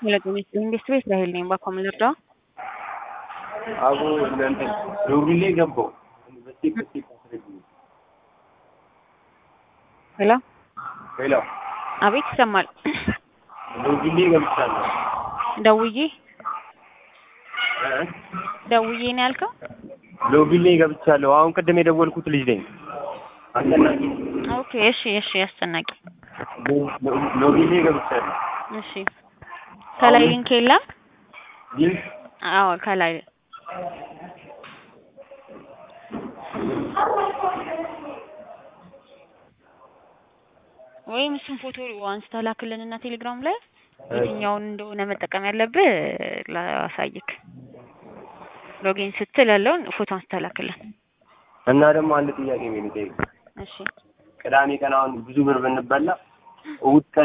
Electronics industry Israel name bakka mul'ata. Aku nanti ዶግሌ ገባው በስቲ በስቲ ሄሎ ሄሎ አቤት ይሰማል። ዶግሌ ገብቻለሁ። ደውዬ እ? ደውዬ ነው ያልከው? ሎግሌ ገብቻለሁ። አሁን ቅድም የደወልኩት ልጅ ነኝ። አስጨናቂ ኦኬ እሺ እሺ አስጨናቂ ሎግሌ ገብቻለሁ። እሺ ከላይ ሊንክ የለም? ግን አዎ ከላይ ወይም እሱን ፎቶ አንስተህ ላክልንና ቴሌግራም ላይ የትኛውን እንደሆነ መጠቀም ያለብህ ላሳይክ። ሎጊን ስትል ያለውን ፎቶ አንስተህ ላክልን። እና ደግሞ አንድ ጥያቄ ነው የሚጠይቅ እሺ ቅዳሜ ቀን አሁን ብዙ ብር ብንበላ እሑድ ቀን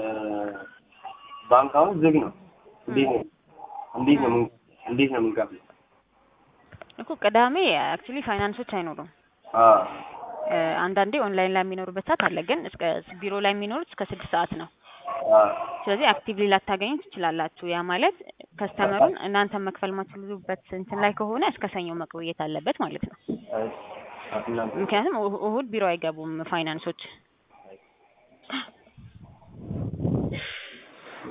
ባንክ አሁን ዝግ ነው። እንዴት ነው እንዴት ነው ምን- እንዴት ነው የምንከፍለው? እኮ ቅዳሜ አክቹሊ ፋይናንሶች አይኖሩም። አዎ እ፣ አንዳንዴ ኦንላይን ላይ የሚኖሩበት ሰዓት አለ፣ ግን እስከ ቢሮ ላይ የሚኖሩት እስከ ስድስት ሰዓት ነው። አዎ ስለዚህ አክቲቭሊ ላታገኙ ትችላላችሁ። ያ ማለት ከስተመሩን እናንተ መክፈል ማትችሉበት እንትን ላይ ከሆነ እስከ ሰኞ መቆየት አለበት ማለት ነው። እናንተ ምክንያቱም እሁ- እሁድ ቢሮ አይገቡም ፋይናንሶች።